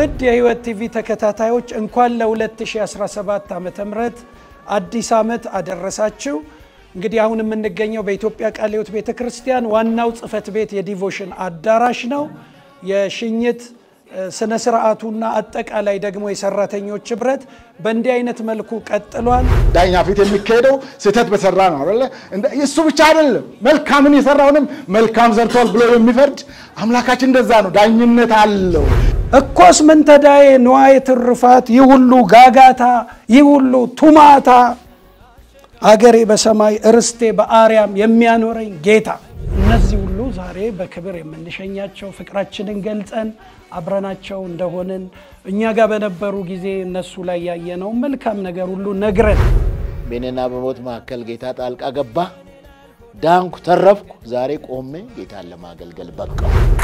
ውድ የሕይወት ቲቪ ተከታታዮች እንኳን ለ2017 ዓ ም አዲስ ዓመት አደረሳችሁ። እንግዲህ አሁን የምንገኘው በኢትዮጵያ ቃለ ሕይወት ቤተ ክርስቲያን ዋናው ጽሕፈት ቤት የዲቮሽን አዳራሽ ነው። የሽኝት ስነ ስርዓቱና አጠቃላይ ደግሞ የሰራተኞች ህብረት በእንዲህ አይነት መልኩ ቀጥሏል። ዳኛ ፊት የሚካሄደው ስህተት በሰራ ነው አይደለ? እሱ ብቻ አይደለም፣ መልካምን የሰራውንም መልካም ሰርቷል ብሎ የሚፈርድ አምላካችን እንደዛ ነው። ዳኝነት አለው። እኮስ ምን ተዳዬ ንዋየ ትሩፋት፣ ይህ ሁሉ ጋጋታ፣ ይህ ሁሉ ቱማታ፣ አገሬ በሰማይ እርስቴ በአርያም የሚያኖረኝ ጌታ። እነዚህ ሁሉ ዛሬ በክብር የምንሸኛቸው ፍቅራችንን ገልጸን አብረናቸው እንደሆንን እኛ ጋር በነበሩ ጊዜ እነሱ ላይ ያየነው መልካም ነገር ሁሉ ነግረን በእኔና በሞት መካከል ጌታ ጣልቃ ገባ። ዳንኩ፣ ተረፍኩ። ዛሬ ቆሜ ጌታን ለማገልገል በቃው።